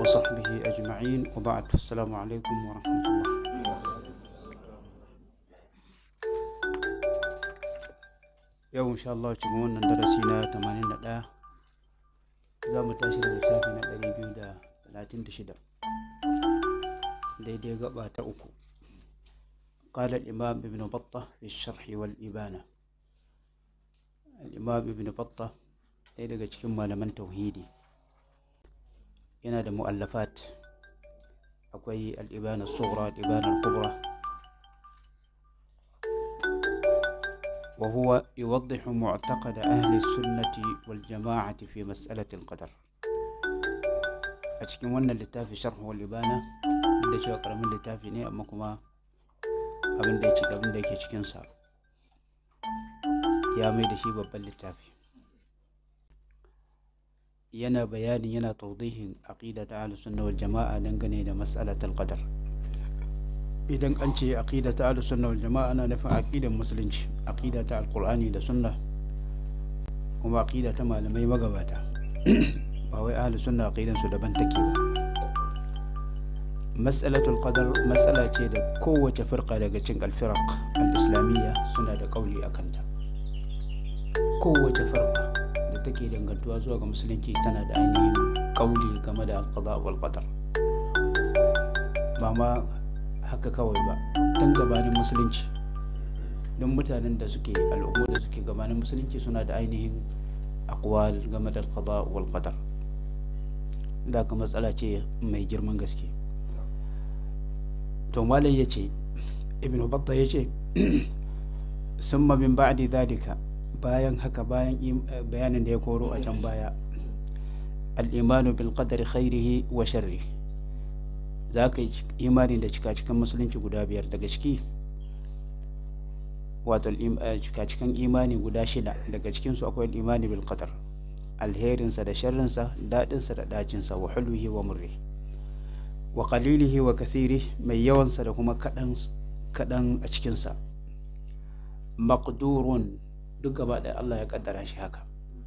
وصحبه أجمعين وبعد السلام عليكم ورحمة الله yau insha Allah cikin wannan darasi na 81 za mu tashi daga shafi na 236 daidai gaba ta uku قال الإمام ابن بطة في الشرح والإبانة الإمام ابن بطة ɗaya daga cikin malaman tauhidi yana da mu'allafat akwai al'ibana tsohra al'ibana kubra وهو يوضح معتقد أهل السنة والجماعة في مسألة القدر أتكلم وانا اللتافي شرح والإبانة da cewa karamin littafi ne amma kuma abin da ya abin da yake cikinsa ya mai da shi babban littafi yana bayanin yana taudihin aqida ta ahlus sunna wal jama'a dangane da mas'alatul qadar idan an ce aqida ta ahlus sunna wal jama'a ana nufin aqidan musulunci aqida ta alqur'ani da sunna kuma aqida ta malamai magabata ba wai ahlus sunna aqidan su daban take ba mas'alatul qadar mas'ala ce da kowace firqa daga cikin alfiraq al-islamiyya suna da kauli akan ta kowace firqa da take dangantuwa zuwa ga musulunci tana da ainihin kauli game da alqada wal qadar ba ma haka kawai ba tun gabanin musulunci don mutanen da suke al'ummu da suke gabanin musulunci suna da ainihin akwal game da alqada wal qadar da ka matsala ce mai girman gaske to malai ya ce ibn batta ya ce summa min ba'di dhalika bayan haka bayan bayanin da ya koro a can baya al-imanu bil qadari khairihi wa sharrihi za ka yi imani da cika-cikan musulunci guda biyar daga ciki wato cika-cikan imani guda shida daga cikinsu akwai imani bil qadar alherinsa da sharrinsa daɗinsa da ɗacinsa wa hulwihi wa murri wa qalilihi wa kathiri mai yawansa da kuma kaɗan a cikinsa maqdurun duk gaba da Allah ya kaddara shi haka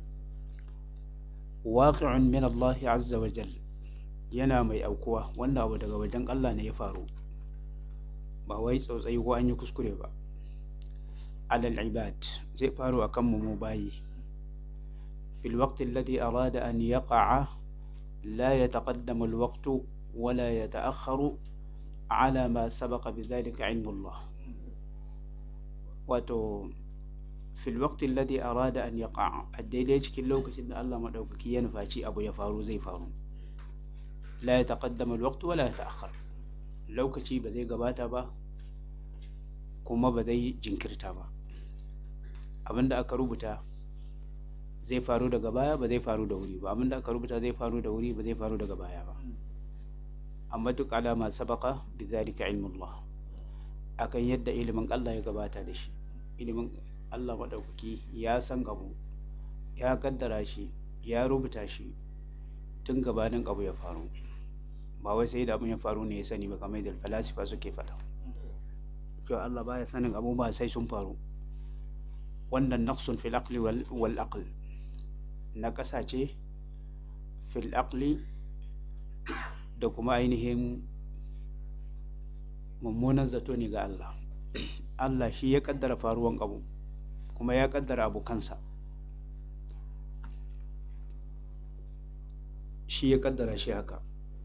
waqi'un min Allah azza wa jalla yana mai aukuwa wanda abu daga wajen Allah ne ya faru ba wai tsautsayi ko an yi kuskure ba alal ibad zai faru akan mu mu bayi fil waqti alladhi arada an yaqa'a la yataqaddamu al waqtu wa la yata'akhkharu ala ma sabaqa bidhalika ilmu Allah wato fil waqti alladhi arada an yaqa'a a daidai cikin lokacin da Allah madaukaki ya nufaci abu ya faru zai faru la ya taƙaddama alwaqtu wala ya ta'akhkhar lokaci ba zai gabata ba kuma ba zai jinkirta ba abinda aka rubuta zai faru daga baya ba zai faru da wuri ba abinda aka rubuta zai faru da wuri ba zai faru daga baya ba amma duk alama sabaka bi zalika ilmullah akan yadda ilimin Allah ya gabata da shi ilimin Allah madaukaki ya san abu ya kaddara shi ya rubuta shi tun gabanin abu ya faru ba wai sai da abin ya faru ne ya sani ba kamar da falasifa suke faɗa kyau Allah baya sanin abu ba sai sun faru wannan naqsun fil aqli wal aql na ƙasa ce fil aqli da kuma ainihin mummunan zato ne ga Allah Allah shi ya kaddara faruwan abu kuma ya kaddara abu kansa shi ya kaddara shi haka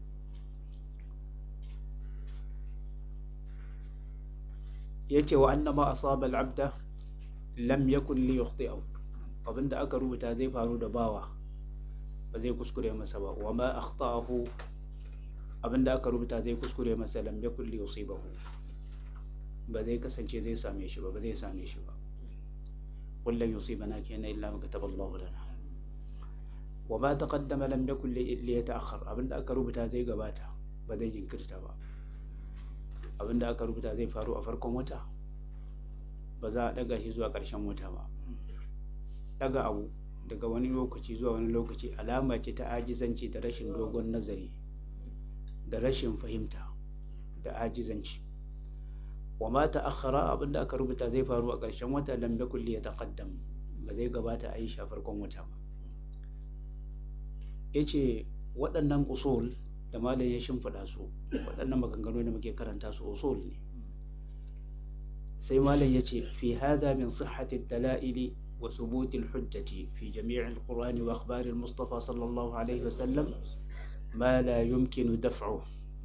ya ce wa annama asaba al'abda lam yakun li yukhti'ahu abinda aka rubuta zai faru da bawa ba zai kuskure masa ba wa ma akhta'ahu abinda aka rubuta zai kuskure masa lam yakun li yusibahu ba zai kasance zai same shi ba ba zai same shi ba kullum yusibana kenan illa ma kataballahu lana wa ma taqaddama lam yakun li yata'akhkhar abinda aka rubuta zai gabata ba zai jinkirta ba abinda aka rubuta zai faru a farkon wata ba za a daga shi zuwa ƙarshen wata ba daga abu daga wani lokaci zuwa wani lokaci alama ce ta ajizanci da rashin dogon nazari da rashin fahimta da ajizanci wa ma ta'akhkhara abinda aka rubuta zai faru a ƙarshen wata lam yakun li yataqaddam ba zai gabata a yi shi a farkon wata ba yace waɗannan usul da malam ya shimfiɗa su waɗannan maganganu da muke karanta su usul ne sai malam ya ce fi hada min sihhati dalaili wa thubuti hujjati fi jami' al-qur'ani wa akhbar al-mustafa sallallahu alaihi wa sallam ma la yumkinu daf'u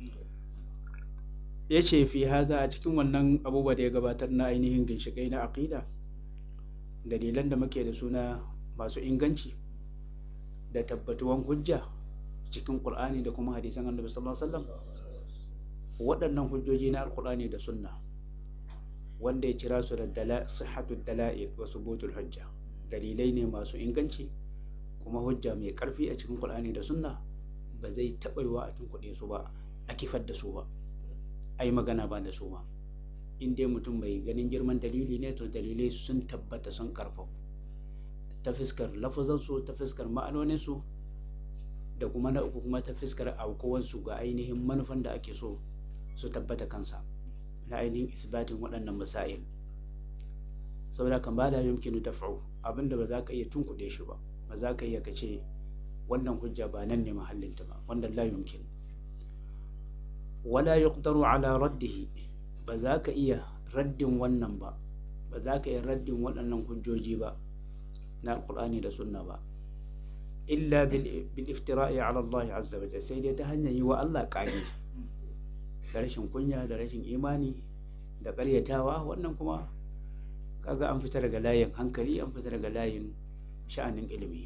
yace fi hada a cikin wannan abubuwa da ya gabatar na ainihin ginshiƙai na aqida dalilan da muke da suna masu inganci da tabbatuwan hujja cikin ƙur'ani da kuma hadisan annabi sallallahu alaihi wasallam waɗannan hujjoji na alƙur'ani da sunna wanda ya kira su da dala sihhatu dala'il wa subutul hujja dalilai ne masu inganci kuma hujja mai ƙarfi a cikin ƙur'ani da sunna ba zai taɓa yiwa a tunkuɗe su ba a kifar da su ba a yi magana ba da su ba in dai mutum mai ganin girman dalili ne to dalilai sun tabbata sun ƙarfafa ta fuskar lafazansu ta fuskar ma'anoninsu da kuma na uku kuma ta fuskar aukuwansu ga ainihin manufan da ake so su tabbata kansa na ainihin isbatin waɗannan masail saboda kan ba da yumkinu daf'u abinda ba za ka iya tunkuɗe shi ba ba za ka iya ka ce wannan hujja ba nan ne mahallinta ba wannan la yumkin wala yuqdaru ala raddihi ba za ka iya raddin wannan ba ba za ka iya raddin waɗannan hujjoji ba na alƙur'ani da sunna ba illa bil iftira'i ala Allah azza wa jalla sai dai ta hanyar yi wa Allah ƙage da rashin kunya da rashin imani da ƙaryatawa wannan kuma kaga an fita daga layin hankali an fita daga layin sha'anin ilimi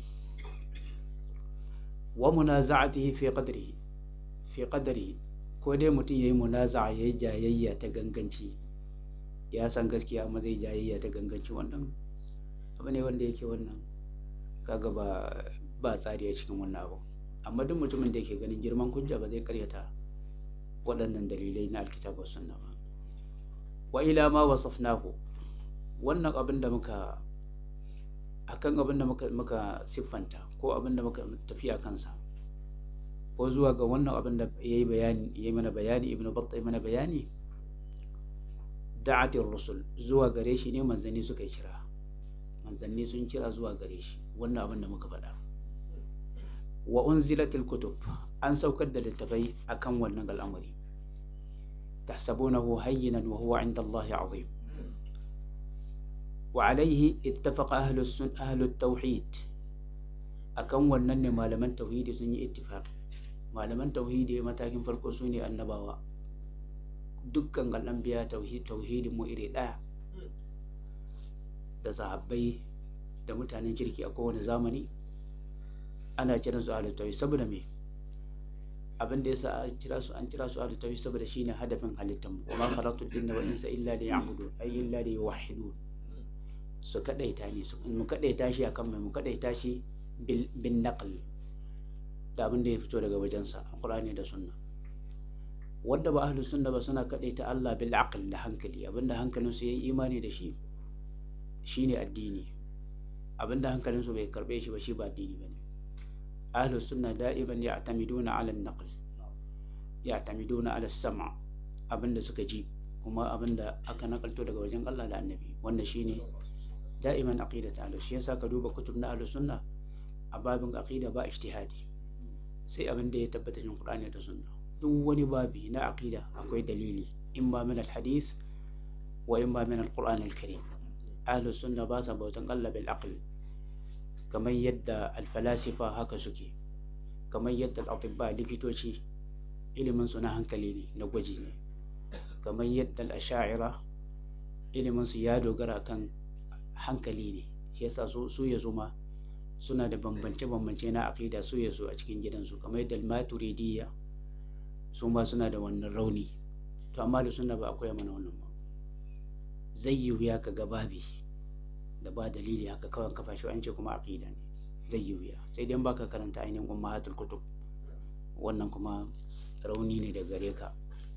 wa munaza'atihi fi qadrihi fi qadrihi ko dai mutum yayi munaza'a yayi jayayya ta ganganci ya san gaskiya amma zai jayayya ta ganganci wannan abu ne wanda yake wannan kaga ba ba tsari a cikin wannan abu amma duk mutumin da yake ganin girman hujja ba zai karyata waɗannan dalilai na alkitabu sunna ba wa ila ma wasafnahu wannan abin da muka akan abin da muka muka siffanta ko abin da muka tafi a kansa ko zuwa ga wannan abin da yayi bayani yayi mana bayani ibnu battah mana bayani da'atir rusul zuwa gare shi ne manzanni suka yi kira manzanni sun kira zuwa gare shi wannan abin da muka faɗa wa unzilatil kutub an saukar da littafai akan wannan al'amari tahsabunahu hayyinan wa huwa inda Allah azim wa alaihi ittafaqa ahlu sun ahlu tauhid akan wannan ne malaman tauhidi sun yi ittifaq malaman tauhidi matakin farko su ne annabawa dukkan al'anbiya tauhidin mu iri ɗaya da sahabbai da mutanen kirki a kowane zamani ana kiran su ahlul tauhid saboda me abin da yasa an kira su an kira su ahlul tauhid saboda shine hadafin halittar mu wa ma khalaqtul jinna wal insa illa liya'budun ay illa liyuwahhidun su kadaita ne su mu kadaita shi akan mai mu kadaita shi bin naql da abin da ya fito daga wajensa a Qur'ani da Sunna wanda ba ahlus sunna ba suna kadaita Allah bil aql da hankali abinda hankalin su yayi imani da shi shine addini abinda hankalin su bai karbe shi ba shi ba addini bane ahlus sunna da'iban ya'tamiduna 'ala an-naql ya'tamiduna 'ala as-sam' abinda suka ji kuma abinda aka nakalto daga wajen Allah da Annabi wanda shine da'iman aqidat ahlus shi yasa ka duba kutub na ahlus sunna a babin aqida ba ijtihadi sai abinda ya tabbata cikin Qur'ani da Sunna duk wani babi na aqida akwai dalili in ba min al-hadith wa in ba min al-Qur'an al-Karim ahlus sunna ba sa bautan Allah bil aql kamar yadda alfalasifa haka suke kamar yadda al'atibba likitoci ilimin su na hankali ne na gwaji ne kamar yadda al'asha'ira ilimin su ya dogara kan hankali ne shi yasa su su ya zuma suna da bambance-bambance na aqida su ya zo a cikin gidansu kamar yadda al-maturidiyya su ma suna da wannan rauni to amma da sunna ba akwai mana wannan ba zai yi wuya ka ga babi da ba dalili haka kawai kafa shi an ce kuma aqida ne zai yi wuya sai dai baka karanta ainihin ummahatul kutub wannan kuma rauni ne da gare ka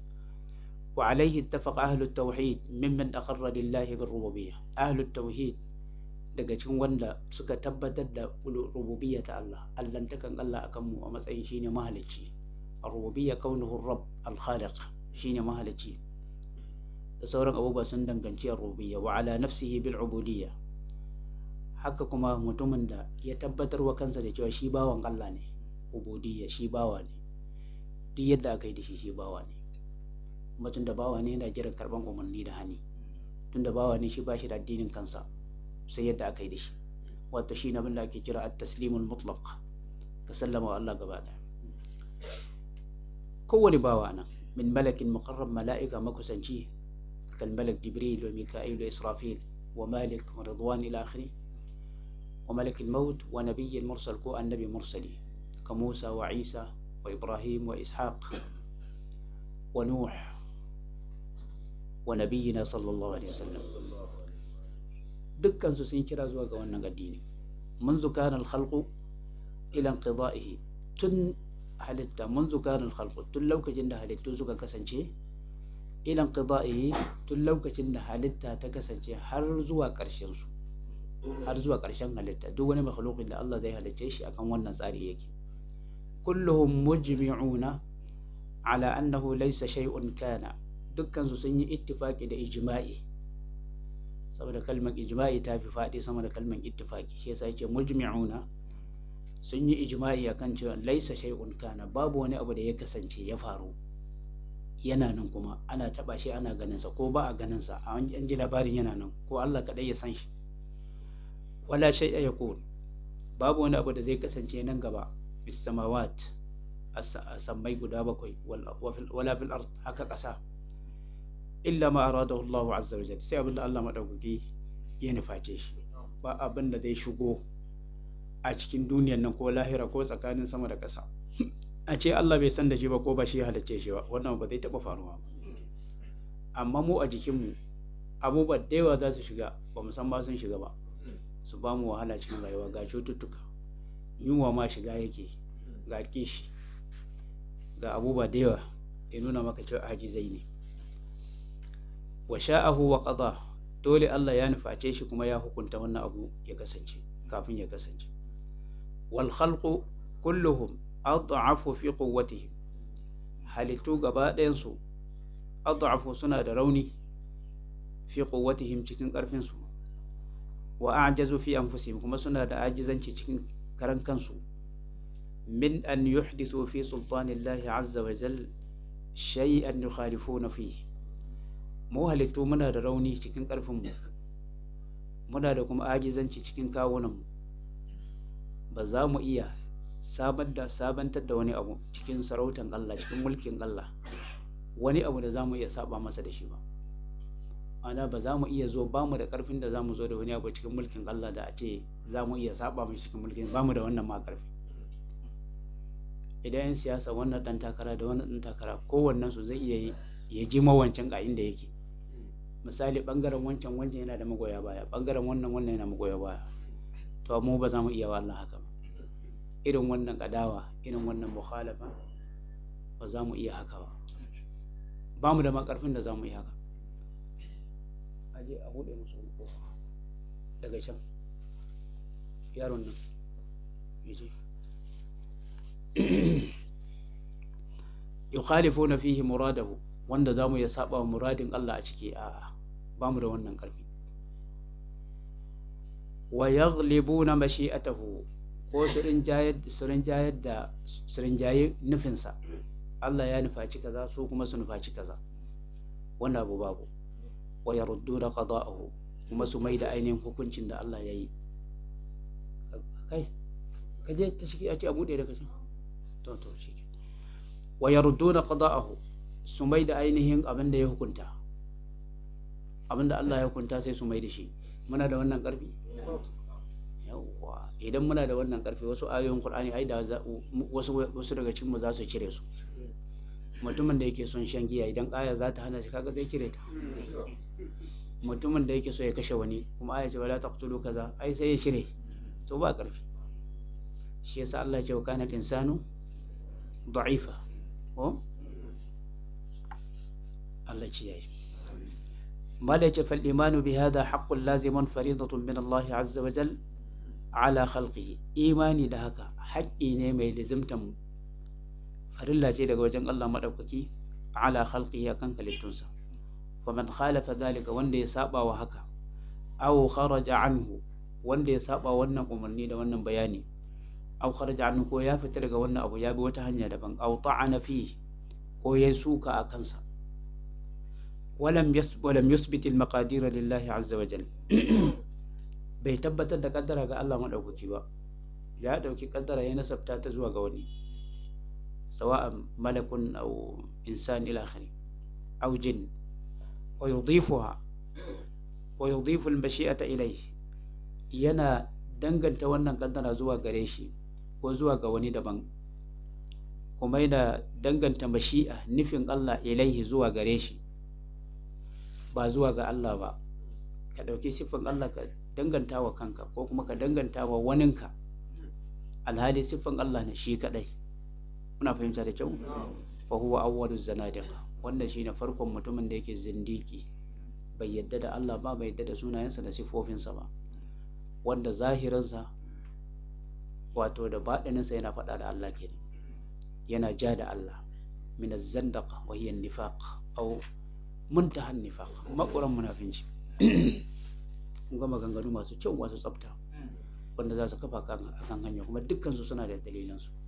wa alaihi ittafaqa ahlu tauhid mimman aqarra lillahi bir rububiyyah ahlu tauhid daga cikin wanda suka tabbatar da rububiyya ta Allah allantakan Allah akan mu a matsayin shine mahalicci ar-rububiyya kaunuhu ar-rabb al-khaliq shine mahalicci da sauran abubuwa sun danganci rububiyya wa ala nafsihi bil ubudiyya haka kuma mutumin da ya tabbatar wa kansa da cewa shi bawan Allah ne ubudiyya shi bawa ne duk yadda aka yi da shi shi bawa ne kuma tun da bawa ne yana jiran karban umarni da hani tun da bawa ne shi ba shi da addinin kansa sai yadda aka yi da shi wato shi na da ake kira at-taslimul mutlaq ka sallama wa Allah gaba ɗaya kowane bawa nan min malakin muqarrab mala'ika makusanci kal malak jibril wa mika'il wa israfil wa malik wa ridwan ila akhiri wa malak al-maut wa nabiy mursal ko annabi mursali ka Musa wa Isa wa Ibrahim wa Ishaq wa Nuh wa nabiyina sallallahu alaihi wasallam dukkan su sun kira zuwa ga wannan addini منذ كان الخلق إلى انقضائه تن halitta منذ كان الخلق tun lokacin da halittu suka kasance ila inqida'ihi tun lokacin da halitta ta kasance har zuwa ƙarshen su har zuwa ƙarshen halitta duk wani makhluqin da Allah zai halicce shi akan wannan tsari yake kulluhum mujmi'una ala annahu laysa shay'un kana dukkan su sun yi ittifaqi da ijma'i saboda kalmar ijma'i ta fi faɗi sama da kalmar ittifaqi shi yasa yake mujmi'una sun yi ijma'i akan cewa laisa shay'un kana babu wani abu da ya kasance ya faru yana nan kuma ana taba shi ana ganin sa ko ba a ganin sa an ji labarin yana nan ko Allah kadai ya san shi wala shay'a yakun babu wani abu da zai kasance nan gaba bis samawat sammai guda bakwai wala fil ard haka kasa illa ma aradahu Allah azza wa jalla sai abinda Allah madaukaki ya nuface shi ba abin da zai shigo a cikin duniyan nan ko lahira ko tsakanin sama da ƙasa a ce Allah bai san da shi ba ko ba shi halicce shi ba wannan ba zai taɓa faruwa amma mu a jikinmu abubuwa da yawa za su shiga ba mu san ba sun shiga ba su ba mu wahala cikin rayuwa ga cututtuka yunwa ma shiga yake ga kishi ga abubuwa da yawa ya nuna maka cewa ajizai ne wa sha'ahu wa qada dole Allah ya nuface shi kuma ya hukunta wannan abu ya kasance kafin ya kasance wal khalqu kulluhum ad'afu fi quwwatihim halittu gaba ɗayan su ad'afu suna da rauni fi quwwatihim cikin ƙarfin su wa a'jazu fi anfusihim kuma suna da ajizanci cikin karan kansu min an yuhdithu fi sultanillahi azza wa jal shay'an yukhalifuna fihi mu halittu muna da rauni cikin ƙarfinmu muna da kuma ajizanci cikin kawunanmu ba za mu iya sabantar da wani abu cikin sarautan Allah cikin mulkin Allah wani abu da za mu iya saba masa da shi ba ana ba za mu iya zo ba mu da ƙarfin da za mu zo da wani abu cikin mulkin Allah da a ce za mu iya saba mai cikin mulkin ba mu da wannan ma ƙarfi idan yan siyasa wannan ɗan takara da wannan ɗan takara kowannen su zai iya ya ji mawancan ga inda yake misali bangaren wancan wancan yana da magoya baya bangaren wannan wannan yana magoya baya to mu ba za mu iya wa Allah haka ba irin wannan kadawa irin wannan mukhalafa ba za mu iya haka ba ba mu da makarfin da za mu iya haka aje a bude musu kofa daga can yaron nan yaje yukhalifuna fihi muradahu wanda za mu iya saba muradin Allah a ciki a ba mu da wannan ƙarfi wa yaghlibuna mashi'atahu ko su rinjayar su rinjayar da su rinjaye nufinsa Allah ya nufaci kaza su kuma su nufaci kaza wannan abu babu wa yarudduna qada'ahu kuma su mai da ainihin hukuncin da Allah ya yi kai ka je ta shiki a ce a buɗe daga can to to shi wa yarudduna qada'ahu su mai da ainihin abin da ya hukunta abin da Allah ya hukunta sai su mai da shi muna da wannan ƙarfi yawwa idan muna da wannan ƙarfi wasu ayoyin Qur'ani ai da wasu wasu daga cikin mu za su cire su mutumin da yake son shan giya idan aya za ta hana shi kaga zai cire ta mutumin da yake so ya kashe wani kuma aya ce wala taqtulu kaza ai sai ya cire to ba ƙarfi shi yasa Allah ya ce wa kana insanu da'ifa ko Allah ce yayi mala ce fal imanu bi hada haqqun lazimun faridatun min Allah azza wa jal ala khalqihi imani da haka haƙƙi ne mai lizimtan farilla ce daga wajen Allah madaukaki ala khalqihi akan halittunsa faman khalafa dhalika wanda ya saba wa haka aw kharaja anhu wanda ya saba wannan umarni da wannan bayani aw kharaja anhu ko ya fita daga wannan abu ya bi wata hanya daban aw ta'ana fi ko ya suka a kansa walam yusbit al-maqadir lillahi azza wa jal bai tabbatar da kaddara ga Allah madaukaki ba ya dauki kaddara ya nasabta ta zuwa ga wani sawa'an malakun aw insan ila akhiri aw jin wa yudhifuha wa yudhifu al-mashi'ata ilayhi yana danganta wannan kaddara zuwa gare shi ko zuwa ga wani daban kuma yana danganta mashi'a nufin Allah ilaihi zuwa gare shi ba zuwa ga Allah ba ka ɗauki siffin Allah ka danganta wa kanka ko kuma ka danganta wa waninka alhali siffin Allah ne shi kaɗai muna fahimta da kyau fa huwa awwalu zanadiqa wannan shine farkon mutumin da yake zindiki bai yadda da Allah ba bai yadda da sunayensa da siffofinsa ba wanda zahirinsa wato da baɗininsa yana faɗa da Allah kenan yana ja da Allah min az-zandaqa wa hiya an-nifaq aw muntaha an-nifaq makuran munafinci kun ga maganganu masu kyau masu tsafta wanda za su kafa kan akan hanya kuma dukkan su suna da dalilan su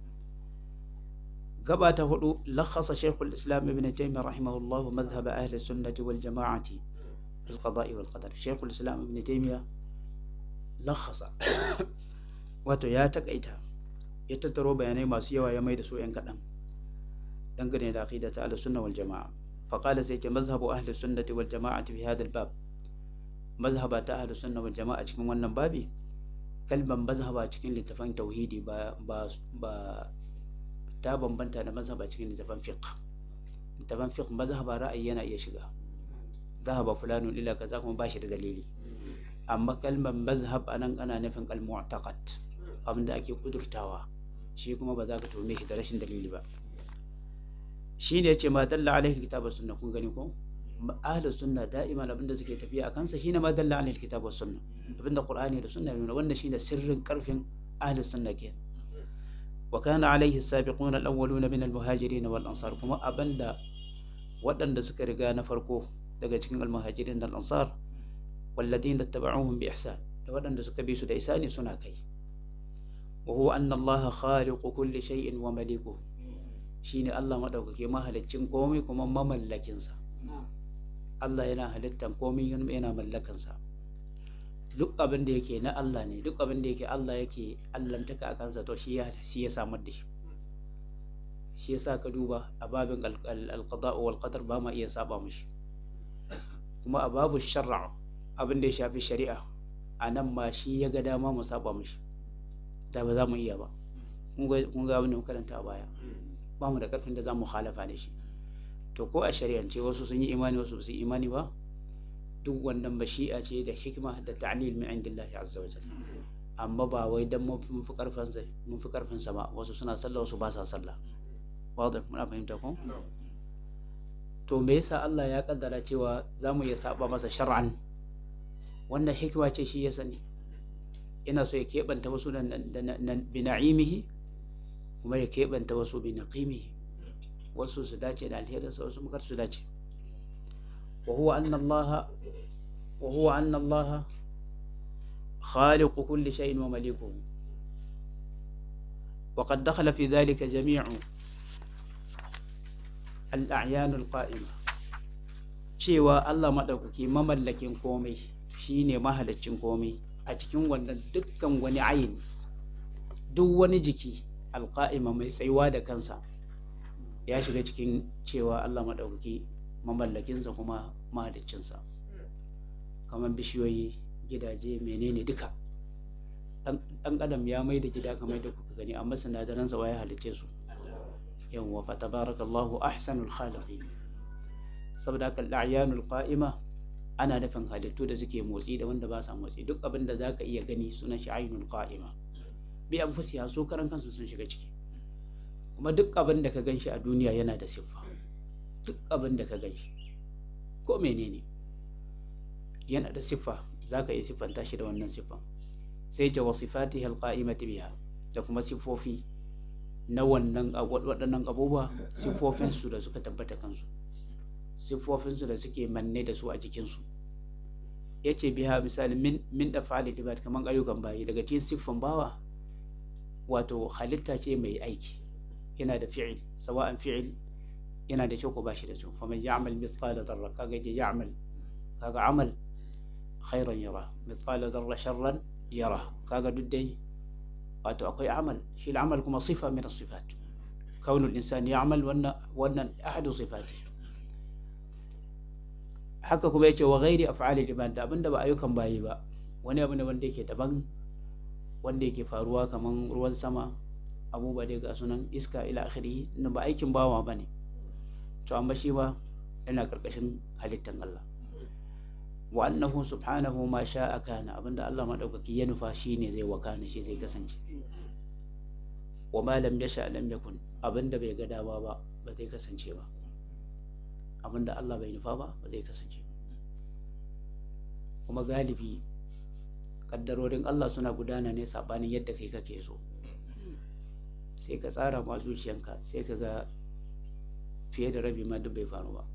gaba ta hudu lakhasa shaykhul islam ibn taymiyyah rahimahullah madhhab ahli sunnah wal jama'ah fi al-qada' wal qadar shaykhul islam ibn taymiyyah lakhasa wato ya takaita ya tattaro bayanai masu yawa ya mai da su yan kaɗan dangane da aqida ta ahlus sunna wal jama'a fa qala sai ce mazhabu ahlus sunnati wal jama'ati fi hadha al bab mazhaba ta ahlus sunna wal jama'a cikin wannan babi kalban mazhaba cikin littafan tauhidi ba ba ba ta bambanta da mazhaba cikin littafan fiqh littafan fiqh mazhaba ra'ayi yana iya shiga zahaba fulanun ila kaza kuma ba shi da dalili amma kalmar mazhab anan ana nufin al-mu'taqad abinda ake kudurtawa shi kuma ba za ka tome shi da rashin dalili ba shi ne ce ma dalla alaihi kitab was sunna kun gani ko ahlus sunna da'iman abinda suke tafiya akan sa shine ma dalla alaihi kitab was sunna abinda qur'ani da sunna nuna wannan shine sirrin karfin ahlus sunna ke wa kana alaihi as-sabiquna al-awwaluna min al-muhajirin wal ansar kuma abinda waɗanda suka riga na farko daga cikin al-muhajirin da al-ansar والذين اتبعوهم بإحسان waɗanda suka bi su da isani suna kai wa huwa anna allaha khaliqu kulli shay'in wa malikuhu shine Allah madaukake mahaliccin komai kuma mamallakin sa Allah yana halittan komai yana mallakan sa duk abin da yake na Allah ne duk abin da yake Allah yake allantaka a kansa to shi ya shi ya samar da shi shi yasa ka duba a babin al-qada wal qadar ba ma iya saba mishi kuma a babu shar'a abin da ya shafi shari'a a nan ma shi ya ga dama mu saba mishi da ba za mu iya ba kun ga abin da karanta a baya ba mu da karfin da za mu halafa da shi to ko a shari'ance wasu sun yi imani wasu ba su imani ba duk wannan bashi'a ce da hikima da ta'lil min indillahi azza wa jalla amma ba wai dan mun fi karfin sa mun fi karfin sa ba wasu suna sallah wasu ba sa sallah wadda muna fahimta ko to me yasa Allah ya kaddara cewa za mu iya saba masa shar'an wannan hikima ce shi ya sani yana so ya keɓanta wasu da bi na'imihi kuma ya keɓanta wasu bi naqimihi wasu su dace da alherinsa wasu mukar su dace wa huwa anna Allah wa huwa anna Allah خالق كل شيء ومليكه وقد دخل في ذلك جميع الأعيان القائمة cewa Allah maɗaukaki mamallakin komai shine mahalaccin komai a cikin wannan dukkan wani ayin duk wani jiki alƙa'ima mai tsayuwa da kansa ya shiga cikin cewa Allah maɗaukaki mamallakinsa kuma mahaliccinsa kamar bishiyoyi gidaje menene duka ɗan adam ya mai da gida kamar da kuka gani amma sinadaransa waye halicce su yawwa fa tabarakallahu ahsanul khaliqin saboda haka al'ayanul qa'ima ana nufin halittu da suke motsi da wanda ba sa motsi duk abin da zaka iya gani sunan shi ainul qa'ima bi anfusiha su karan kansu sun shiga ciki kuma duk abin da ka ganshi a duniya yana da siffa duk abin da ka ganshi ko menene yana da siffa zaka iya siffanta shi da wannan siffan sai ta wasifatihi alqa'imati biha da kuma siffofi na wannan waɗannan abubuwa siffofinsu da suka tabbata kansu siffofinsu da suke manne da su a jikinsu ya ce biya misali min da fa'ali da kamar ayyukan bayi daga cikin siffan bawa wato halitta ce mai aiki yana da fi'il sawa'an fi'il yana da kyau ko ba shi da kyau faman ya'mal mithqala dharra kaga je ya'mal kaga amal khairan yara mithqala dharra sharran yara kaga duk dai wato akwai amal shi amal kuma sifa min as-sifat kaunu al-insan ya'mal wannan wannan ahadu sifati haka kuma yace wa ghairi af'ali al-ibad da abinda ba ayyukan bayi ba wani abu ne wanda yake daban wanda yake faruwa kaman ruwan sama abubuwa dai ga sunan iska ila akhiri na ba aikin bawa bane to amma shi ba yana karkashin halittan Allah wa annahu subhanahu ma sha'a kana abinda Allah madaukaki ya nufa shine zai wakana shi zai kasance wa ma lam yasha lam yakun abinda bai ga dama ba ba zai kasance ba abinda Allah bai nufa ba ba zai kasance kuma galibi kaddarorin Allah suna gudana ne sabanin yadda kai kake so sai ka tsara ma zuciyanka sai ka ga fiye da rabi ma duk bai faru ba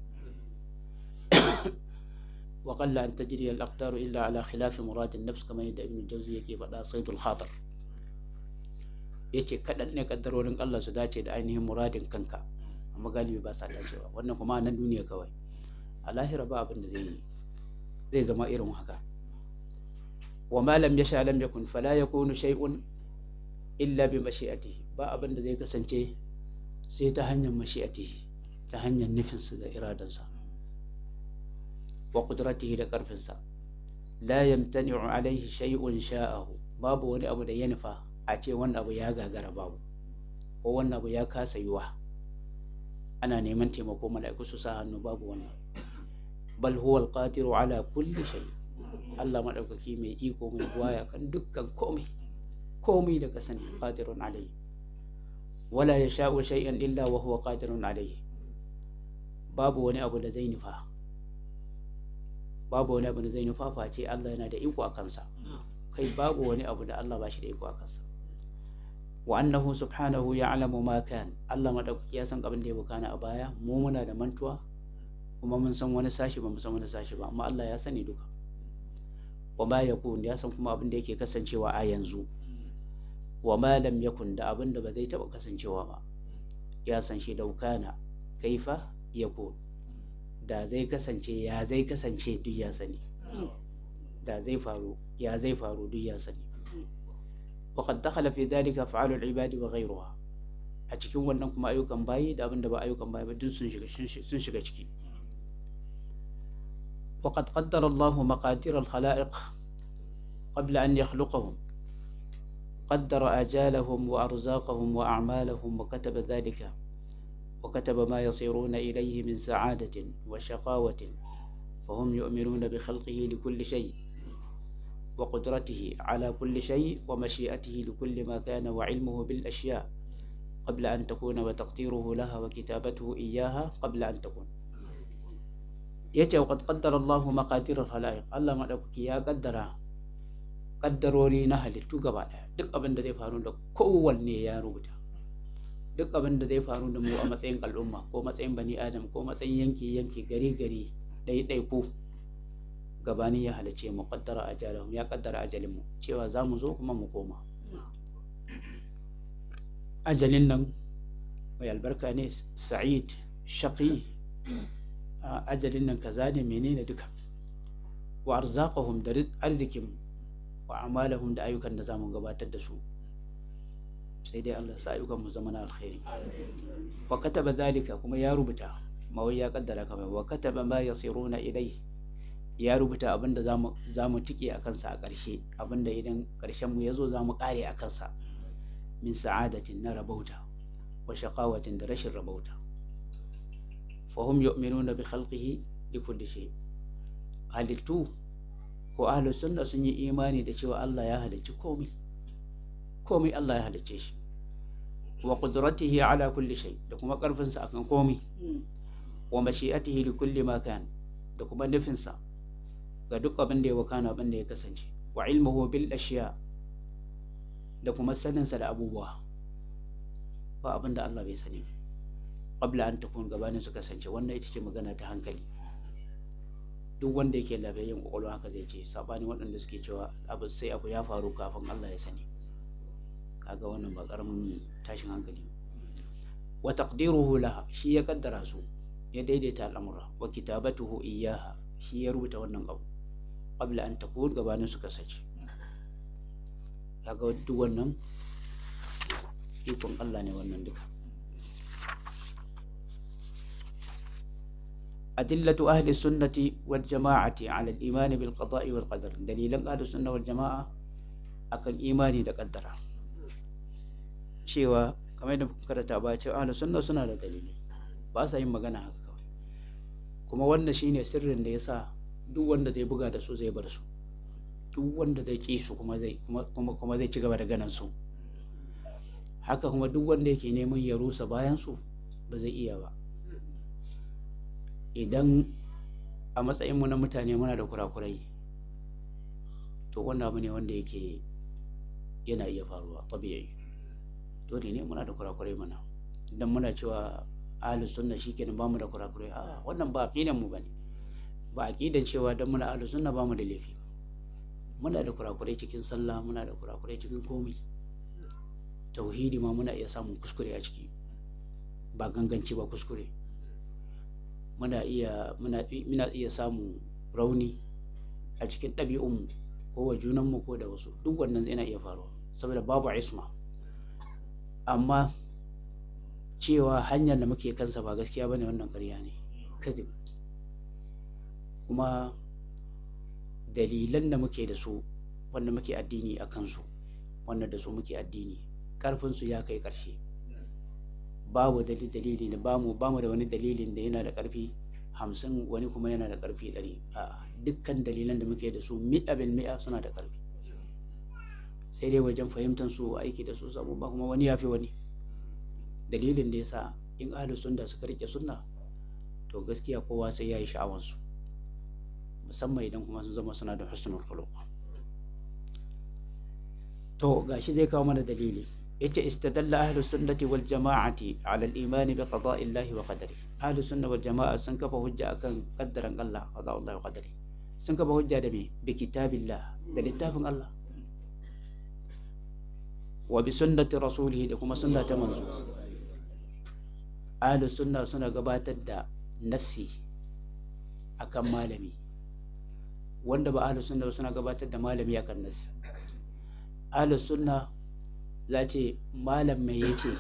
وقل أن تجري الأقدار إلا على خلاف مراد النفس كما يدعي ابن الجوزي يكي فدا صيد الخاطر yace kaɗan ne kaddarorin Allah su dace da ainihin muradin kanka amma galibi ba sa dacewa wannan kuma nan duniya kawai a lahira ba abin da zai zai zama irin haka wa ma lam yasha lam yakun fala yakunu shay'un illa bi mashi'atihi ba abin da zai kasance sai ta hanyar mashi'atihi ta hanyar nufinsa da iradansa wa qudratihi da karfinsa la yamtani'u alaihi shay'un sha'ahu babu wani abu da ya nufa a ce wannan abu ya gagara babu ko wannan abu ya kasa yiwa ana neman taimako mala'iku su sa hannu babu wannan bal huwa alqadiru ala kulli shay Allah madaukaki mai iko mai buwaya kan dukkan komai komai da ka sani qadirun alayhi wala yasha'u shay'an illa wa huwa qadirun alayhi babu wani abu da zai nufa babu wani abu da zai nufa face Allah yana da iko a kansa kai babu wani abu da Allah ba shi da iko a kansa wa annahu subhanahu ya'lamu ma kan Allah madaukaki ya san abin da ya bukana a baya mu muna da mantuwa kuma mun san wani sashi ba mu san wani sashi ba amma Allah ya sani duka wa ma yakun ya san kuma abin da yake kasancewa a yanzu wa ma lam yakun da abin da ba zai taba kasancewa ba ya san shi daukana kaifa yakun da zai kasance ya zai kasance duk ya sani da zai faru ya zai faru duk ya sani وقد دخل في ذلك أفعال العباد وغيرها a cikin wannan kuma ayyukan bayi da abin da ba ayyukan bayi ba duk sun shiga sun shiga ciki وقد قدر الله مقادير الخلائق قبل أن يخلقهم قدر آجالهم وأرزاقهم وأعمالهم وكتب ذلك وكتب ما يصيرون إليه من سعادة وشقاوة فهم يؤمنون بخلقه لكل شيء وقدرته على كل شيء ومشيئته لكل ما كان وعلمه بالأشياء قبل أن تكون وتقديره لها وكتابته إياها قبل أن تكون yace wa qaddara Allahu maqadir al-khalaiq Allah madaukaki ya kaddara kaddarori na halittu gaba daya duk abin da zai faru da kowanne ya rubuta duk abin da zai faru da mu a matsayin al'umma ko matsayin bani adam ko matsayin yanki yanki gari gari ɗaiɗai ko gabani ya halice mu kaddara ajalahum ya kaddara ajalin mu cewa za mu zo kuma mu koma ajalin nan mai albarka ne sa'id shaqi ajalin nan kaza ne menene duka wa arzaqahum da arzikin wa amalahum da ayyukan da zamu gabatar da su sai dai Allah sa ayyukan mu zama na alkhairi wa kataba zalika kuma ya rubuta ma wai ya kaddara kamar wa kataba ma yasiruna ilai ya rubuta abinda zamu zamu tike a kansa a ƙarshe abinda idan ƙarshen mu yazo zamu kare a kansa min sa'adatin na rabauta wa shaqawatin da rashin rabauta fahim yu'minuna bi khalqihi li kulli shay halittu ko ahlu sunna sun yi imani da cewa Allah ya halicci komai komai Allah ya halicce shi wa qudratihi ala kulli shay da kuma karfin sa akan komai wa mashi'atihi li kulli ma kan da kuma nufin sa ga duk abin da ya wakana abin da ya kasance wa ilmuhu bil ashiya da kuma sanin sa da abubuwa ba abin da Allah bai sani ba qabla an takun gabanin su kasance wannan ita ce magana ta hankali duk wanda yake labayin kwakwalwa haka zai ce sabanin waɗanda suke cewa abu sai abu ya faru kafin Allah ya sani kaga wannan ba karamin tashin hankali wa taqdiruhu laha shi ya kaddara su ya daidaita al'amura wa kitabatuhu iyyaha shi ya rubuta wannan abu qabla an takun gabanin su kasance kaga duk wannan ikon Allah ne wannan duka أدلة أهل السنة والجماعة على الإيمان بالقضاء والقدر دليل أهل السنة والجماعة أكن إيماني da قدر cewa kamar yadda muka karanta ba cewa ahlus sunna suna da dalili ba sa yin magana haka kawai kuma wannan shine sirrin da yasa duk wanda zai buga da su zai bar su duk wanda zai ki su kuma zai kuma kuma zai ci gaba da ganin su haka kuma duk wanda yake neman ya rusa bayan su ba zai iya ba idan a matsayinmu na mutane muna da kurakurai to wannan abu ne wanda yake yana iya faruwa tabi'i dole ne muna da kurakurai mana idan muna cewa ahlus sunna shikenan bamu da kurakurai a wannan ba aqidan mu bane ba aqidan cewa dan muna ahlus sunna bamu da laifi muna da kurakurai cikin sallah muna da kurakurai cikin komai tauhidi ma muna iya samun kuskure a ciki ba ganganci ba kuskure muna iya muna iya samun rauni a cikin ɗabi'unmu ko wa junanmu ko da wasu duk wannan yana iya faruwa saboda babu isma amma cewa hanyar da muke kansa ba gaskiya bane wannan ƙarya ne kadib kuma dalilan da muke da su wanda muke addini a kansu wanda da su muke addini ƙarfinsu ya kai ƙarshe babu dalili da bamu bamu da wani dalilin da yana da ƙarfi hamsin wani kuma yana da ƙarfi ɗari a dukkan dalilan da muke da su mi'a bil mi'a suna da ƙarfi sai dai wajen fahimtar su aiki da su samu ba kuma wani ya fi wani dalilin da yasa in ahlus sunna suka rike sunna to gaskiya kowa sai ya yi sha'awansu musamman idan kuma sun zama suna da husnul khuluq to gashi zai kawo mana dalili yace istadalla ahlu sunnati wal jama'ati ala al-iman bi qada'i Allah wa qadari ahlu sunna wal jama'a sun kafa hujja akan qaddaran Allah qada'i Allah wa qadari sun kafa hujja da me bi kitabillah da littafin Allah wa bi sunnati rasulih da kuma sunna ta manzo ahlu sunna suna gabatar da nassi akan malami wanda ba ahlu sunna suna gabatar da malami akan nassi ahlu sunna za ce malam mai ya ce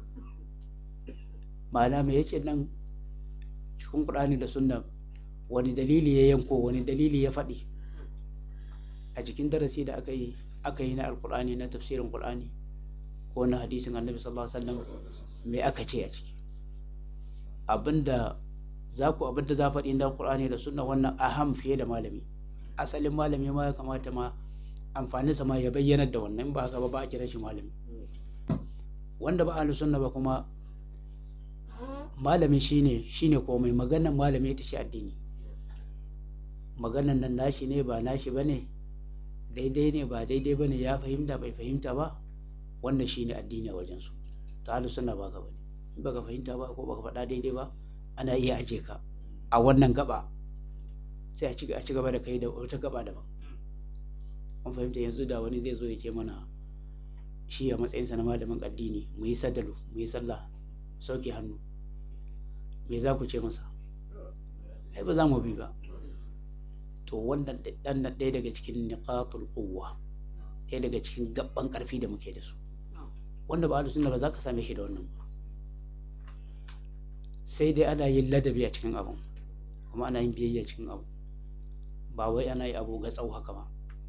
malam mai ya ce nan cikin ƙur'ani da sunna wani dalili ya yanko wani dalili ya faɗi a cikin darasi da aka yi aka yi na alƙur'ani na tafsirin ƙur'ani ko na hadisin annabi sallallahu alaihi wasallam me aka ce a ciki abinda za ku abinda za faɗi na ƙur'ani da sunna wannan aham fiye da malami asalin malami ma ya kamata ma amfani sa ma ya bayyana da wannan ba haka ba ba a kira shi malami wanda ba ahlus sunna ba kuma malami shine shine komai maganar malami ita ce addini maganar nan nashi ne ba nashi bane daidai ne ba daidai bane ya fahimta bai fahimta ba wannan shine addini a wajen su to ahlus sunna ba ka bane in baka fahimta ba ko baka faɗa daidai ba ana iya aje ka a wannan gaba sai a ci gaba da kai da wata gaba daban an fahimta yanzu da wani zai zo ya ce mana shi a matsayinsa na malamin addini mu yi sadalu mu yi sallah sauke hannu me za ku ce masa ai ba za mu bi ba to wannan dan ɗaya daga cikin niqatul quwwa ɗaya daga cikin gabban ƙarfi da muke da su wanda ba ahlus sunna ba za ka same shi da wannan ba sai dai ana yin ladabi a cikin abu kuma ana yin biyayya cikin abu ba wai ana yi abu ga tsau haka ba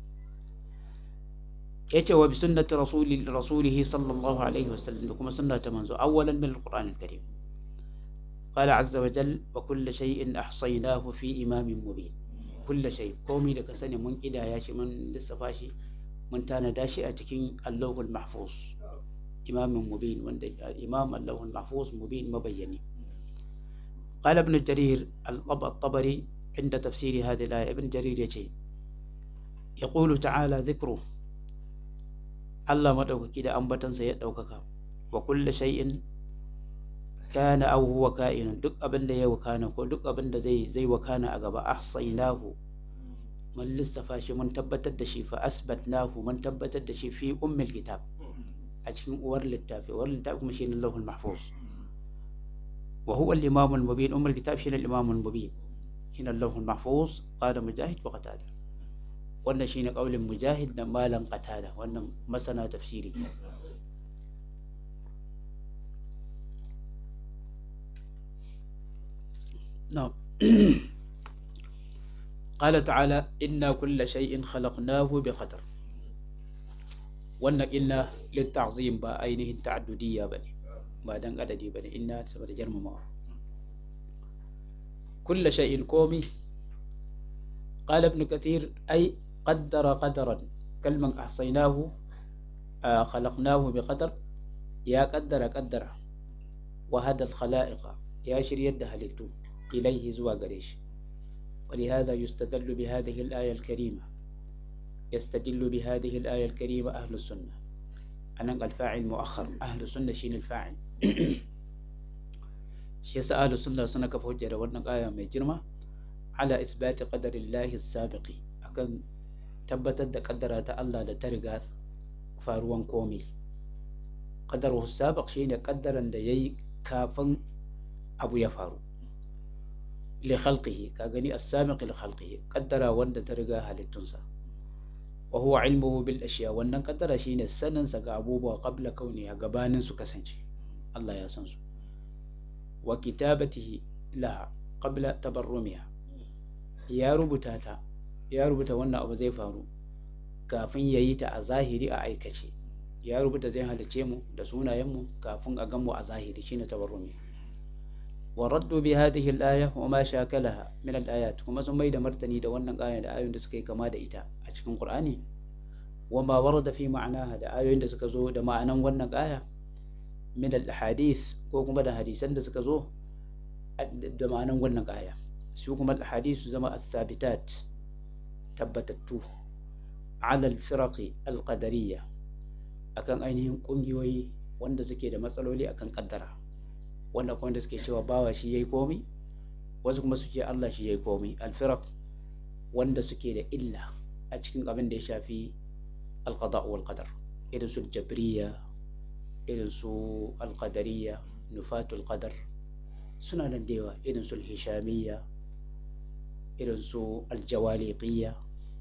yace wa bi sunnati rasuli rasulih sallallahu alaihi wasallam da kuma sunnata manzo awwalan min alquran alkarim qala azza wa jal wa kullu shay'in ahsaynahu fi imamin mubin kullu shay komai da ka sani mun kidaya shi mun lissafa shi mun tanada shi a cikin allahul mahfuz imamin mubin wanda imam allahul mahfuz mubin mabayyani قال ابن جرير الطبري عند تفسير هذه الآية ابن جرير يجي يقول تعالى ذكره Allah maɗaukaki da ambatansa ya ɗaukaka wa kulle shay'in kana aw huwa ka'inun duk abin da ya wakana ko duk abin da zai zai wakana a gaba ahsaynahu mun lissafa shi mun tabbatar da shi fa asbatnahu mun tabbatar da shi fi ummil kitab a cikin uwar littafi uwar littafi kuma shine Allahul Mahfuz wa huwa al-imam al-mubin ummul kitab shine al-imam al-mubin shine Allahul mahfuz qala mujahid wa qatada wannan shine kaulin mujahid da malam qatada wannan masana tafsiri نعم قال تعالى إنا كل شيء خلقناه بقدر wannan illa litta'zim ba ainihin ta'addudiyya bane ba dan adadi bane inna saboda girmamawa kull shay'in komi qala ibn kathir ay qaddara qadaran kalman ahsaynahu khalaqnahu biqadar ya qaddara qaddara wa hada al-khalaiqa ya shiryar da halittu إليه زوا قريش ولهذا يستدل بهذه الآية الكريمة يستدل بهذه الآية الكريمة أهل السنة أنا الفاعل مؤخر أهل السنة شين الفاعل شيس أهل السنة سنة كفوجة ورنق آية من جرمة على إثبات قدر الله السابق أكن تبتت قدرة الله لترقاس فاروان كومي قدره السابق شين قدرا ليي كافن أبو يفارو لخلقه كاغني السابق لخلقه قدر وند ترغا halittunsa وهو علمه بالاشياء wannan kaddara shine sanin sa ga abubuwa qabla kauni gabanin su kasance Allah ya san su wa kitabatihi laha qabla tabarrumiha ya rubuta ta ya rubuta wannan abu zai faru kafin yayi ta a zahiri a aikace ya rubuta zai halice mu da sunayen mu kafin a gan mu a zahiri shine tabarrumiha وردوا بهذه الآية وما شاكلها من الآيات وما سمي مرتني دا wannan aya da ayoyin da suka yi kama da ita a cikin Qur'ani wama warada fi ma'anaha da ayoyin da suka zo da ma'anan wannan aya min al-ahadith ko kuma da hadisan da suka zo da ma'anan wannan aya su kuma al-ahadith zama as-sabitat tabbatattu ala al-firaq al-qadariyya akan ainihin kungiyoyi wanda suke da matsaloli akan kaddara wanda kuma da suke cewa bawa shi yayi komi wasu kuma suke Allah shi yayi komi alfiraq wanda suke da illa a cikin abin da ya shafi alqada wal qadar irin su jabriya irin su alqadariya nufatul qadar suna nan da yawa irin su hishamiyya irin su aljawaliqiyya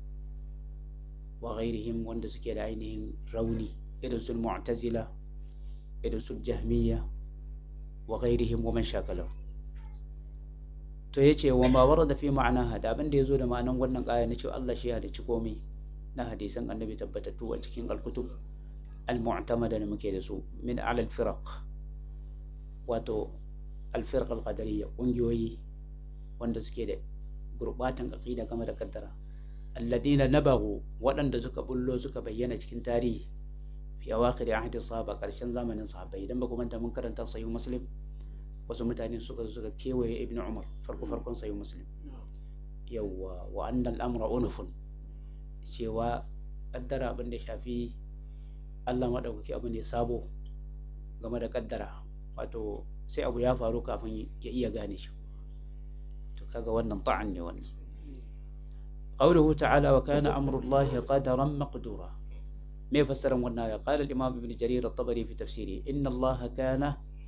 wa ghairihim wanda suke da ainihin rauni irin su mu'tazila irin su jahmiyya wa ghairihim wa man shakalahu to yace wa ma warada fi ma'anaha da abin da yazo da ma'anan wannan aya na cewa Allah shi ya halicci komai na hadisan annabi tabbatattu a cikin al-kutub al-mu'tamada da muke da su min ala al-firaq wato al-firq al-qadariyya kungiyoyi wanda suke da gurbatan aqida game da kaddara alladina nabagu waɗanda suka bullo suka bayyana cikin tarihi fi awakhir ahdi sahaba karshen zamanin sahabbai idan ba ku manta mun karanta sahih muslim wasu mutane suka suka kewaye ibnu umar farko farkon sahih muslim yawwa wa anna al-amra unufun cewa kaddara abin da shafi Allah madaukaki abin da ya sabo game da kaddara wato sai abu ya faru kafin ya iya gane shi to kaga wannan ta'an ne wannan قوله تعالى وكان أمر الله قدرا مقدورا ما يفسر والنايا قال الإمام ابن جرير الطبري في تفسيره إن الله كان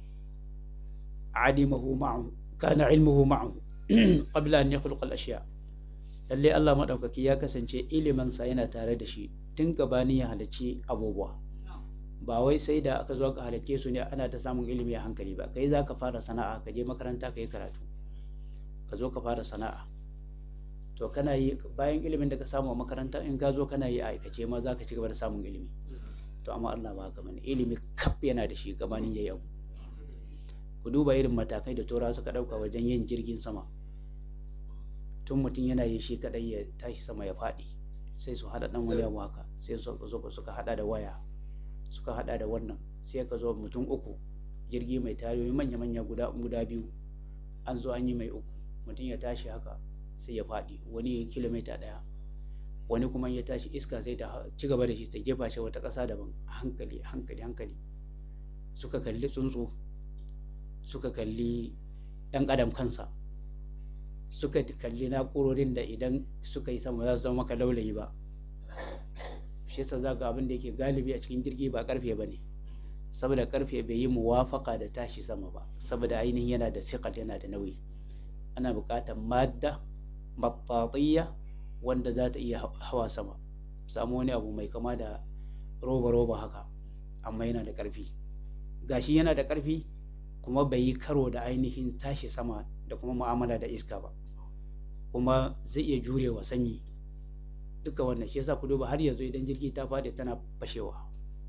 علمه معه كان علمه معه قبل أن يخلق الأشياء lalle Allah maɗaukaki ya kasance iliminsa yana tare da shi tun gabani ya halarci abubuwa ba wai sai da aka zo ka halarce su ne ana ta samun ilimi a hankali ba kai za ka fara sana'a ka je makaranta ka yi karatu ka zo ka fara sana'a to kana yi bayan ilimin da ka samu a makaranta in ka zo kana yi a aikace ma za ka ci gaba da samun ilimi to amma Allah ba haka bane ilimi kaf yana da shi gabanin yayi abu ku duba irin matakai da tura suka dauka wajen yin jirgin sama tun mutum yana yi shi kadai ya tashi sama ya faɗi sai su hada dan wani abu haka sai su zo suka hada da waya suka hada da wannan sai ka zo mutum uku jirgi mai tayoyi manya-manya guda guda biyu an zo an yi mai uku mutum ya tashi haka sai ya faɗi wani kilomita ɗaya wani kuma ya tashi iska sai ta ci gaba da shi ta jefa shi wata ƙasa daban hankali hankali hankali suka kalli tsuntsu suka kalli ɗan adam kansa suka kalli na'urorin da idan suka yi sama za su zama maka laulayi ba shi yasa za ga abin da yake galibi a cikin jirgi ba karfe ba ne saboda karfe bai yi muwafaka da tashi sama ba saboda ainihin yana da siqal yana da nauyi ana buƙatar madda battatiyya wanda za ta iya hawa sama samu wani abu mai kama da roba-roba haka amma yana da ƙarfi gashi yana da ƙarfi kuma bai yi karo da ainihin tashi sama da kuma mu'amala da iska ba kuma zai iya jurewa sanyi duka wannan shi yasa ku duba har yanzu idan jirgi ta faɗi tana fashewa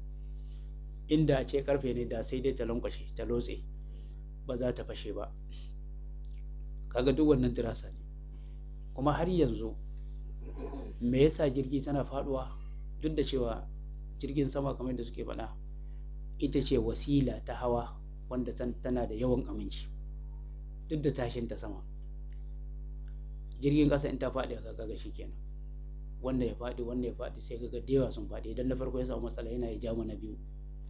inda a ce karfe ne da sai dai ta lankwashe ta lotse ba za ta fashe ba kaga duk wannan dirasa ne kuma har yanzu me yasa jirgi tana faduwa duk da cewa jirgin sama kamar da suke faɗa ita ce wasila ta hawa wanda tana da yawan aminci duk da tashin ta sama jirgin ƙasa in ta faɗi ka kaga kenan wanda ya faɗi wanda ya faɗi sai kaga da yawa sun faɗi idan na farko ya samu matsala yana ya jamu na biyu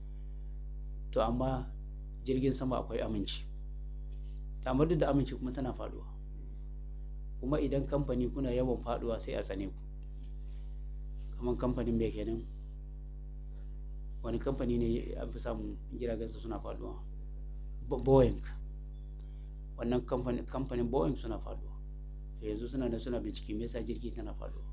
to amma jirgin sama akwai aminci amma duk da aminci kuma tana faɗuwa kuma idan kamfani kuna yawan faɗuwa sai a tsane ku kamar kamfanin mai kenan wani kamfani ne an fi samun jiragensa suna faɗuwa boeing wannan kamfanin boeing suna faɗuwa to yanzu suna da suna bincike me yasa jirgi tana faɗuwa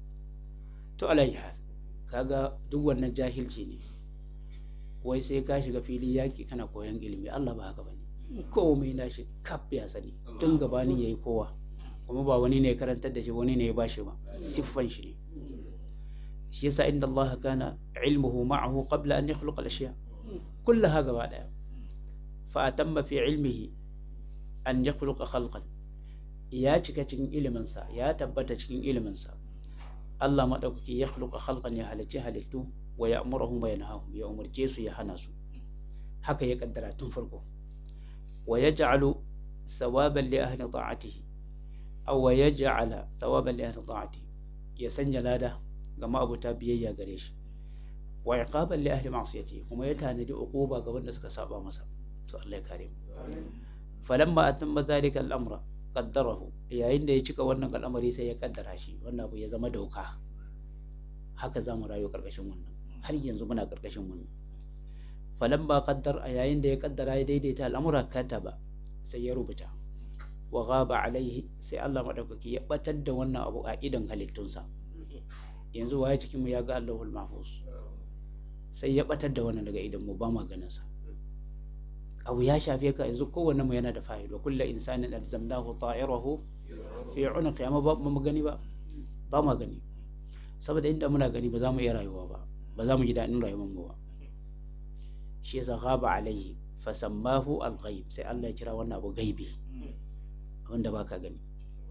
to alayhi hal kaga duk wannan jahilci ne wai sai ka shiga filin yaki kana koyon ilimi Allah ba haka bane komai na shi kaf ya sani tun gabanin yayi kowa kuma ba wani ne karantar da shi wani ne ya bashi ba siffan shi ne shi yasa inda Allah kana ilmuhu ma'ahu qabla an yakhluqa al-ashya kullaha gaba daya fa atamma fi ilmihi an yakhluqa khalqan ya cika cikin iliminsa ya tabbata cikin iliminsa Allah maɗaukaki ya khluqa khalqan ya halicci halittu wa ya amurahum wa yanhahum ya umarce su ya hana su haka ya kaddara tun farko wa yaj'alu thawaban li ahli ta'atihi aw wa yaj'ala thawaban li ahli ta'atihi ya sanya lada ga ma'abuta biyayya gare shi wa iqaban li ahli ma'siyatihi kuma ya tanadi uquba ga wanda suka saba masa to Allah ya kare mu falamma atamma dhalika al-amra qaddarahu yayin da ya cika wannan al'amari sai ya kaddara shi wannan abu ya zama doka haka za mu rayu karkashin wannan har yanzu muna karkashin wannan falan ba kaddar a yayin da ya kaddara ya daidaita al'amura kataba sai ya rubuta wa ghaba alaihi sai Allah madaukaki ya batar da wannan abu a idan halittunsa yanzu waye cikin mu ya ga Allahul mahfuz sai ya batar da wannan daga idan mu ba ma ganin sa abu ya shafe ka yanzu kowanne mu yana da fa'il wa kullu insanin alzamnahu ta'irahu fi unuqi amma ba mu gani ba ba mu gani saboda inda muna gani ba za mu iya rayuwa ba ba za mu ji daɗin rayuwar mu ba shi yasa ghaba alaihi fasammahu al-ghaib sai Allah ya kira wannan abu gaibi wanda baka gani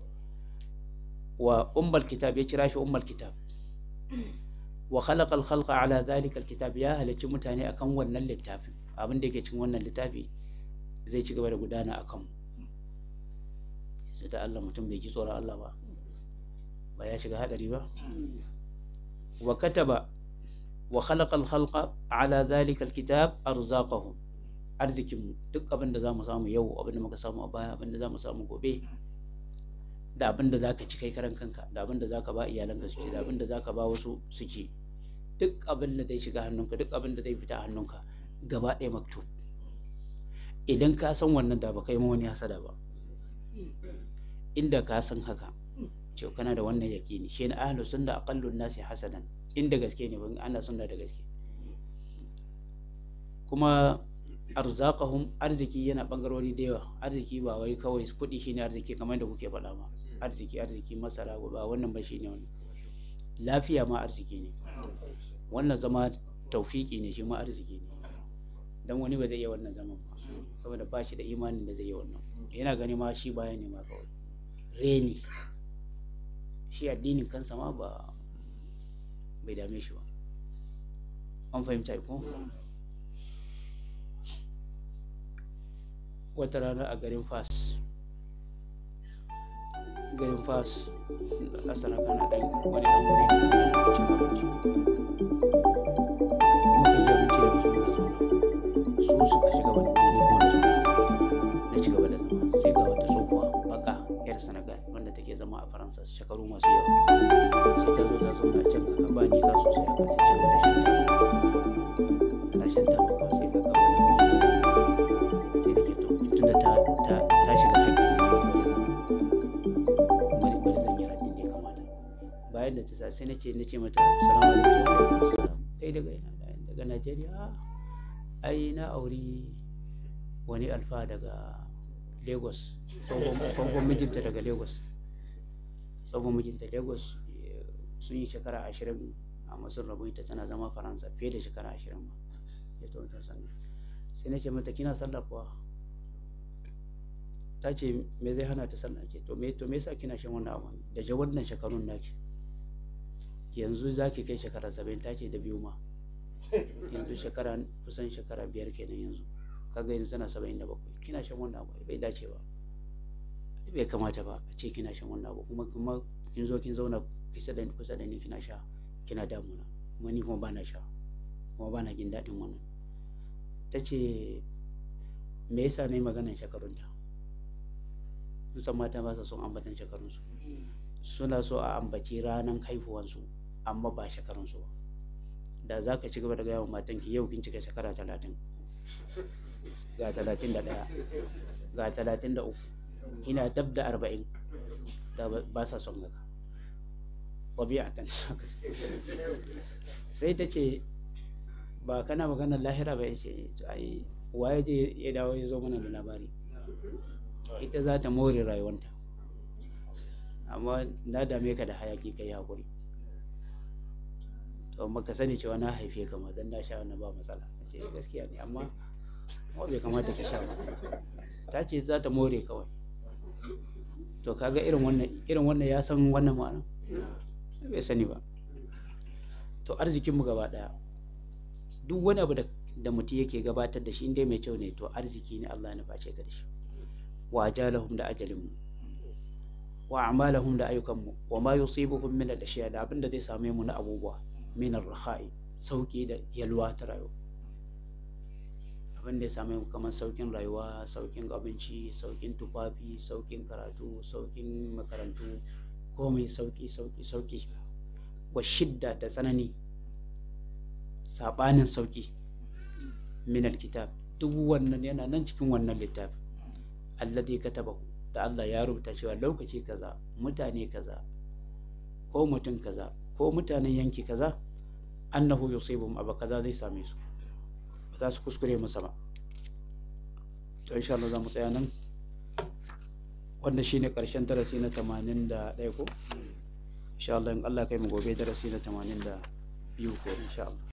wa ummul kitab ya kira shi ummul kitab wa khalaqa al-khalqa ala dhalika al-kitab ya halacci mutane akan wannan littafin abin da yake cikin wannan littafi zai ci gaba da gudana a kanmu sai da Allah mutum bai ji tsoron Allah ba ba ya shiga hadari ba wa kataba wa khalaqa al-khalqa ala dhalika al-kitab arzaqahum arzikin duk abin da zamu samu yau abin da muka samu a baya abin da zamu samu gobe da abin da zaka ci kai karan kanka da abin da zaka ba iyalanka su ci da abin da zaka ba wasu su ci duk abin da zai shiga hannunka duk abin da zai fita hannunka gaba ɗaya maktub idan ka san wannan da ba kai ma wani hasada ba inda ka san haka ce kana da wannan yaƙini shi ne ahlus sunna aqallun nasi hasadan inda gaske ne ban ana sunna da gaske kuma arzaqahum arziki yana bangarori da yawa arziki ba wai kawai kuɗi shine arziki kamar da kuke faɗa ma arziki arziki masara ba wannan ba shine wannan lafiya ma arziki ne wannan zama taufiki ne shi ma arziki ne dan wani ba zai iya wannan zaman ba saboda ba shi da imanin da zai yi wannan yana gani ma shi baya ne ma kawai reni shi addinin kansa ma ba bai dame shi ba an fahimta ko wata rana a garin fas garin fas asara kana dan wani dan wuri su suka shiga wani fili kuma na ci gaba da zama sai ga wata tsohuwa baka yar senegal wanda take zama a faransa shekaru masu yawa sai ta zo ta zauna can ka ba nisa sosai haka sai ci gaba da shan taba tana shan taba sai ka shiga haƙƙi ne na bari bari zan yi raddin da ya kamata bayan da ta sa sai nace nace mata salamu alaikum wa alaikum assalam kai daga ina daga Najeriya ai na auri wani alfa daga Lagos tsohon mijinta daga Lagos tsohon mijinta Lagos sun yi shekara ashirin a masun rabu ita tana zama Faransa fiye da shekara ashirin ma ya tsohon sannan sai na ce mata kina sallah kuwa ta ce me zai hana ta sallah ke to me to me yasa kina shan wannan abu da ja wannan shekarun naki yanzu za ki kai shekara saba'in ta ce da biyu ma yanzu shekara kusan shekara biyar kenan yanzu kaga yanzu tana saba'in da bakwai kina shan wannan abu bai dace ba bai kamata ba a ce kina shan wannan abu kuma kuma kin zo kin zauna kusa da kusa da ni kina sha kina damuna kuma ni kuma bana sha kuma bana jin daɗin wannan ta ce me yasa na yi maganan shekarunta sun mata ba sa son ambatan shekarunsu suna so a ambaci ranar haihuwansu amma ba shekarunsu ba da za ka ci gaba da gaya wa matanki yau kin cika shekara talatin ga talatin da ɗaya ga talatin da uku ina dab da arba'in da ba sa son haka ɗabi'atan sai ta ce ba kana maganar lahira ba ya ce ai waye je ya dawo ya zo mana da labari ita za ta more rayuwanta amma na dame ka da hayaki kai hakuri to maka sani cewa na haife ka ma dan na sha wannan ba matsala ce gaskiya ne amma kuma bai kamata ka sha ba ta ce za ta more kawai to kaga irin wannan irin wannan ya san wannan ma'ana bai sani ba to arzikinmu gaba daya duk wani abu da mutum yake gabatar da shi inda mai kyau ne to arziki ne Allah ya face ka da shi wa ajalahum da ajalinmu wa a'malahum da ayyukanmu wa ma yusibuhum min al-ashiya da abinda zai same mu na abubuwa min ar-rakhai sauki da yalwa ta rayuwa abin da ya same mu kamar saukin rayuwa saukin abinci saukin tufafi saukin karatu saukin makarantu komai sauki sauki sauki wa shidda da tsanani sabanin sauki min alkitab duk wannan yana nan cikin wannan littafi alladhi katabahu da Allah ya rubuta cewa lokaci kaza mutane kaza ko mutum kaza ko mutanen yanki kaza annahu yusibum abu kaza zai same su ba za su kuskure masa ba to insha Allah za mu tsaya nan wannan shine karshen darasi na 81 ko insha Allah in Allah kai mu gobe darasi na 82 ko insha Allah